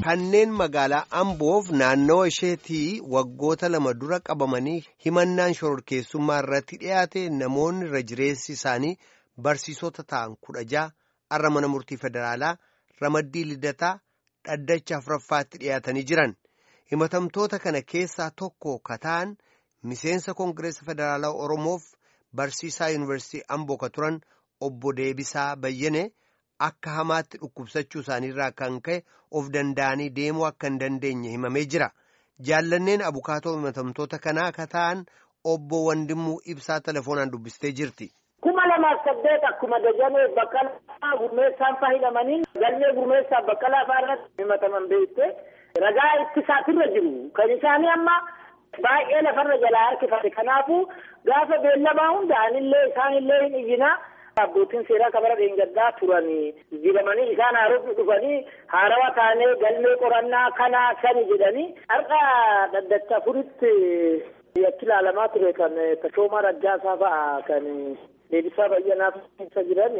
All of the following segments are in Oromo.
kanneen magaalaa Amboof naannawa isheetii waggoota lama dura qabamanii himannaan shororkeessummaa irratti dhiyaate namoonni irra jireessi isaanii barsiisota ta'an kudha ja'a har'a mana murtii federaalaa ramaddii lidataa dhaddacha afuraffaatti dhiyaatanii jiran himatamtoota kana keessaa tokko kataan miseensa koongireesa federaalaa oromoof barsiisaa yuunivarsiitii Amboo ka turan obbo Deebisaa Bayyane. Akka hamaatti dhukkubsachuu isaaniirraa kan ka'e of danda'anii deemuu akka hin dandeenye himamee jira. Jaallanneen abukaatoo himatamtoota kanaa akka ta'an obbo Wandimuu Ibsaa telefoonaan dubbistee jirti. kuma lamaaf saddeet akkuma dajanee baqqalaa gurmeessaan fayyadamanii galmee gurmeessaa baqqalaa fa'aa irratti himataman beekte ragaa ittisaatirra jiru. Kan isaanii amma baay'ee lafarra jalaa harkifate. Kanaafuu gaafa beellamaa hunda'anillee isaanillee hin iyyinaa. Abbootiin seeraa kabara dheengaddaa turanii jijjiiramanii isaan haarofni dhufanii haarawa taanee galmee qorannaa kana sani jedhanii har'a dhaddacha afuritti yakki ilaalamaa ture kan tashoomaa raggaasaa fa'a kan deebisaa bayyanaa keessa jiran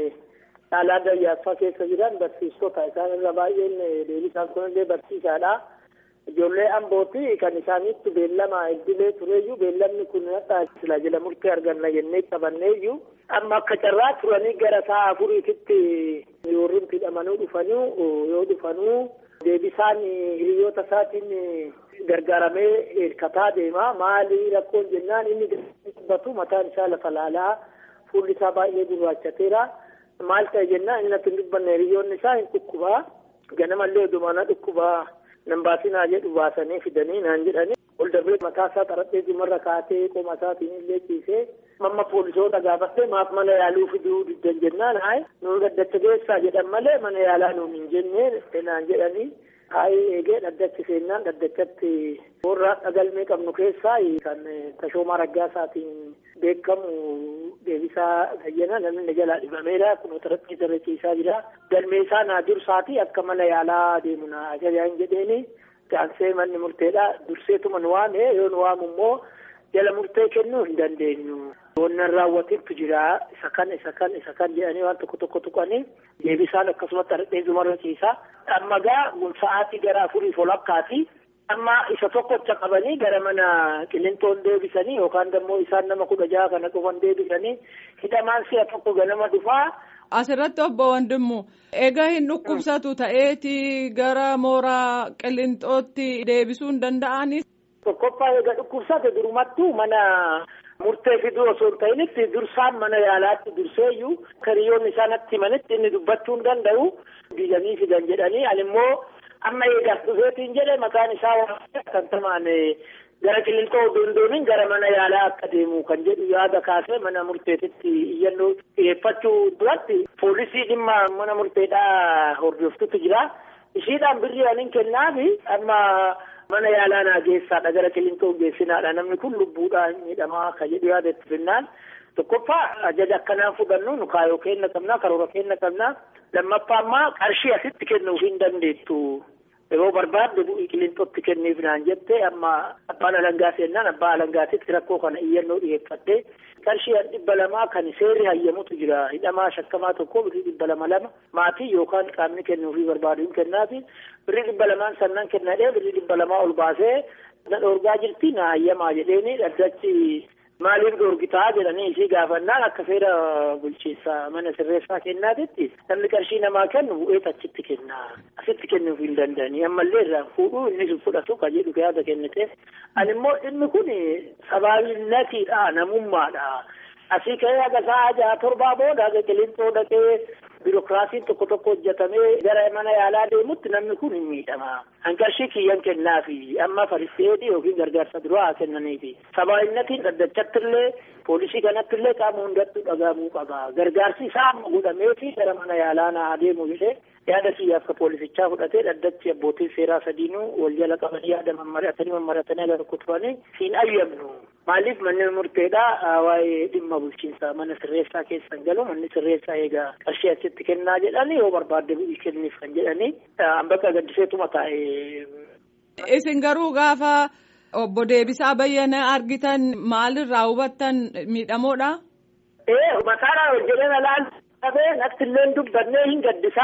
caalaa dayyaaffaa keessa jiran barsiistota isaan irra baay'een deebisaan kunillee barsiisaadha. Ijoollee ambooti kan isaaniitti beellama iddilee tureeyyuu beellamni kun hadhaa sila jala murtee arganna jennee qabanneeyyuu amma akka carraa turanii gara sa'a afuriititti yoorriin hidhamanuu dhufanuu yoo dhufanuu deebisaan hiriyoota isaatiin gargaaramee hirkataa deema maali rakkoon jennaan inni dubbatu mataan isaa lafa laalaa fuulli isaa baay'ee gurraachateera maal ta'e jennaan inni akka hin dubbanne hiriyoonni isaa hin dhukkubaa ganamallee odumaana dhukkubaa. nan baasinaa jedhu baasanii fidanii naan jedhanii ol darbee mataa isaa xarapheezumarra kaatee qoma isaatiin illee ciisee mamma poolisoota gaafattee maaf mana yaaluu fiduu diddan jennaan hayi nuun dhaddacha geessaa jedhan malee mana yaalaa nuun hin jennee naan jedhanii hayi eegee dhaddachi seennaan dhaddachatti warra galmee qabnu keessaa kan tashoomaa raggaasaatiin beekamu deebisaa bayyana namni jalaa dhibameera kun xarapheeza irra ciisaa jira galmee isaa naa dursaati akka mana yaalaa deemu na ajajaan jedheeni gaansee manni murteedha durseetuma nu waame yoo nu waamu immoo jala murtee kennuu hin dandeenyu. Wannan raawwatiitu jira isa kan isa kan isa kan jedhanii waan tokko tokko tuqanii deebisaan akkasumatti xarapheezumarra ciisaa amma gaa sa'aatii gara afurii folakkaati. amma isa tokkocha qabanii gara mana qilintoon deebisanii yookaan immoo isaan nama kudha jaha kana dhufan deebisanii hidhamaan si'a tokko ganama dhufaa. Asirratti obbo Wandimmu egaa hin dhukkubsatu ta'eeti gara mooraa qilinxootti deebisuu hin danda'ani. Tokkoffaa egaa dhukkubsate durumattuu mana murtee fiduu osoo hin ta'initti dursaan mana yaalaatti durseeyyuu hiriyoonni isaanitti himanitti inni dubbachuu hin danda'u diiganii fidan jedhanii ani immoo. amma eegaaf dhufeetiin jedhe maqaan isaa kan tamaan gara qilinxoo dondooniin gara mana yaalaa akka deemu kan jedhu yaada kaasee mana murteetitti iyyannoo dhiyeeffachuu duratti poolisii dhimma mana murteedhaa hordoftutu jira ishiidhaan birrii anin kennaafi amma mana yaalaa naa geessaadha gara qilinxoo geessinaadha namni kun lubbuudhaan miidhamaa ka jedhu yaada itti finnaan tokkoffaa ajaja akkanaan fudhannu nu kaayoo kenna qabnaa karoora kenna qabnaa lammaffaa ammaa qarshii asitti kennuuf hin dandeettu. yeroo barbaadde bu'ii qilinxootti kenniif naan jette amma abbaan alangaa seennaan abbaa alangaatitti rakkoo kana iyyannoo dhiyeeffatte qarshii dhibba lamaa kan seerri hayyamutu jira hidhamaa shakkamaa tokko birrii dhibba lama lama maatii yookaan qaamni kennuufii barbaadu hin kennaafi birrii dhibba lamaan sannan kennadhee birrii dhibba lamaa ol baasee na dhoorgaa jirti na hayyamaa jedheeni dhaddachi maaliif dhoorgitaa jedhanii isii gaafannaan akka seera bulchiinsa mana sirreessaa kennaatitti namni qarshii namaa kennu bu'eet achitti kenna asitti kennuuf hin danda'anii ammallee irraan fuudhuu inni fudhatu ka jedhu yaada kennite ani immoo dhimmi kun sabaabinatiidha namummaadha asii ka'ee haga sa'a jaha torbaa booda haga qilinxoo dhaqee biirokiraasiin tokko tokko hojjetamee gara mana yaalaa deemutti namni kun hin miidhama. An qarshii kiyyan kennaafi amma fariseedhi yookiin gargaarsa duraa haa kennaniifi. Sabaabinnatiin dhaddachattillee poolisii kanattillee qaama hundattuu dhagahamuu qaba. Gargaarsi isaa amma godhameefi gara mana yaalaa naa adeemu jedhee yaada siyyaaf ka poolisichaa fudhatee dhaddachi abbootiin seeraa sadiinuu wal jala qabanii yaada mammaratanii mammaratanii aga tokko turanii siin ayyamnu. Maaliif manni murteedhaa waa'ee dhimma bulchiinsaa mana sirreessaa keessan galu manni sirreessaa eegaa qarshii asitti kennaa jedhanii yoo barbaadde bu'ii kenniif kan jedhanii bakka gaddiseetuma taa'e. Isin garuu gaafa obbo Deebisaa Bayyana argitan maalirraa hubattan miidhamoodha? Ee mataadhaan hojjetee laal qabee natti illee dubbannee hin gaddisaa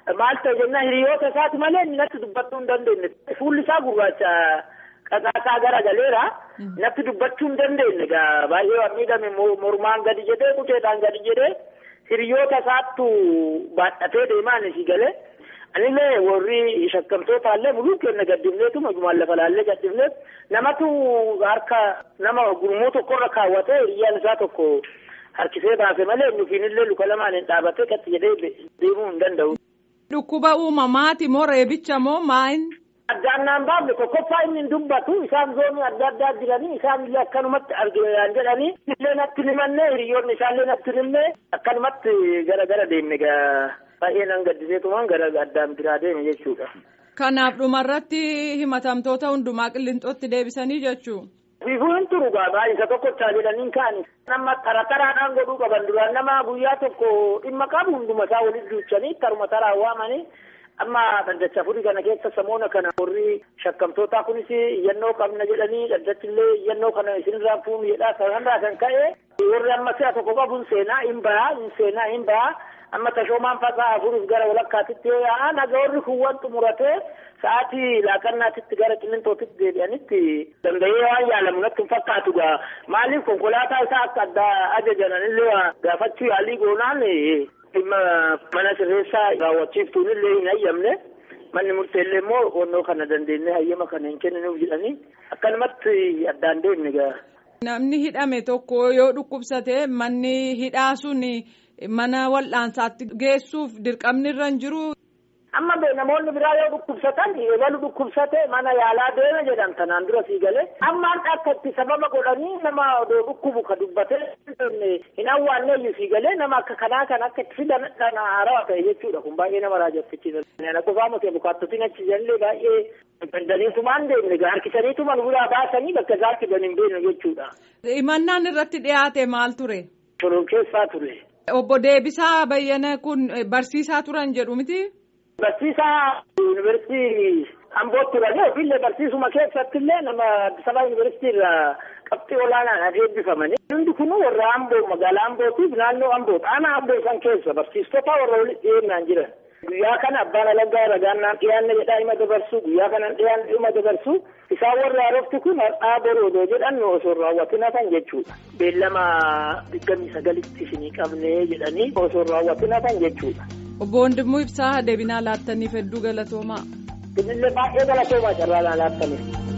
maal ta'e jennaan hiriyoota isaati malee inni natti dubbachuu hin dandeenye. Fuulli isaa gurraacha qaqaasaa gara galeera. Natti dubbachuu hin dandeenye egaa baay'ee waan miidhame mormaan gadi jedhee quceedhaan gadi jedhee hiriyoota isaattu baadhatee deemaan isii galee. Anillee warri shakkamtoota illee muluu kenna gaddifneetu majumaan lafa laallee gaddifneet namatu harka nama gurmuu tokkorra kaawwatee hiriyyaan isaa tokko harkisee baase malee nufiinillee luka lamaan hin dhaabatee qatti jedhee deemuu hin danda'u. Dhukkuba uumamaati moo reebicha moo maayin? Addaan naan baafne tokkoffaa inni hin dubbatu isaan zoonii adda addaa jiranii isaan illee akkanumatti arginaan jedhanii illee natti himannee hiriyoonni isaallee natti himnee akkanumatti gara gara deemne gaa. baay'ee nan gaddiseetumaan gara addaan biraa deeme jechuudha. Kanaaf dhumarratti himatamtoota hundumaa qilleenxootti deebisanii jechuu. Fiifuu hin turu gaa isa tokkochaa jedhaniin kaani. Nama tara taraadhaan godhuu qaban duraan nama guyyaa tokko dhimma qabu hunduma isaa walitti duuchanii taruma taraan waamanii amma dhaddacha furii kana keessa samoona kana warri shakkamtootaa kunis iyyannoo qabna jedhanii dhaddachillee iyyannoo kana isinirraa fuunu jedhaa sanarraa kan ka'e warri amma si'a tokko qabuun seenaa hin bahaa hin seenaa hin bahaa. amma tashoomaan fasaa afuruuf gara walakkaatitti yoo yaa'an haga warri kuuwwan xumuratee sa'aatii laaqannaatitti gara qilleenxootitti deebi'anitti danda'ee waan yaalamu natti hin fakkaatu gaa maaliif konkolaataa isaa akka addaa ajajan illee gaafachuu yaalii goonaan dhimma mana sirreessaa raawwachiiftuun illee hin hayyamne manni murteellee immoo onnoo kana dandeenye hayyama kana hin kenninuuf jedhanii akkanumatti addaan deemne gaa. Namni hidhame tokko yoo dhukkubsate manni hidhaa sun mana wal'aansaatti geessuuf dirqamni irra hin jiru. Amma namoonni biraa yoo dhukkubsatan eegalu dhukkubsate mana yaalaa deema jedhan tanaan dura sii galee ammaan akka itti sababa godhanii nama odoo dhukkubu ka dubbatee hin awwaanneeyyu sii galee nama akka kanaa kan akka itti fidan dhana haarawaa ta'e jechuudha kun baay'ee nama raajeffachiisa. Ana qofaa miti bukaattotiin achi jallee baay'ee dandaniitumaan deemne harkisaniituma nu biraa baasanii bakka isaatti gan hin beekne jechuudha. Himannaan irratti dhiyaate maal ture? Shororkeessaa ture. Obbo Deebisaa Bayyana kun barsiisaa turan jedhu miti? Barsiisaa yuunivarsiitii Ambootti turanii ofiillee barsiisuma keessatti illee nama Addis Ababa yuunivarsiitii irraa qabxii olaanaan eebbifamanii. Hundi kun warra Amboo magaalaa Ambootiif naannoo Amboo aanaa Amboo san keessa barsiistota warra walitti dhiyeenyaan jiran. Guyyaa kana abbaan alangaa ragaan naan dhiyaanne jedhaa hima dabarsu guyyaa kanan dhiyaanne hima dabarsu isaan warri haarofti kun har'aa boroodoo jedhan osoo raawwatin hafan jechuudha. Beellama digdamii sagalitti isinii qabnee jedhanii osoo raawwatin hafan jechuudha. Obbo Wandimmoo Ibsaa deebinaa laattaniif hedduu galatoomaa. Kunillee baay'ee galatoomaa carraa laattaniif.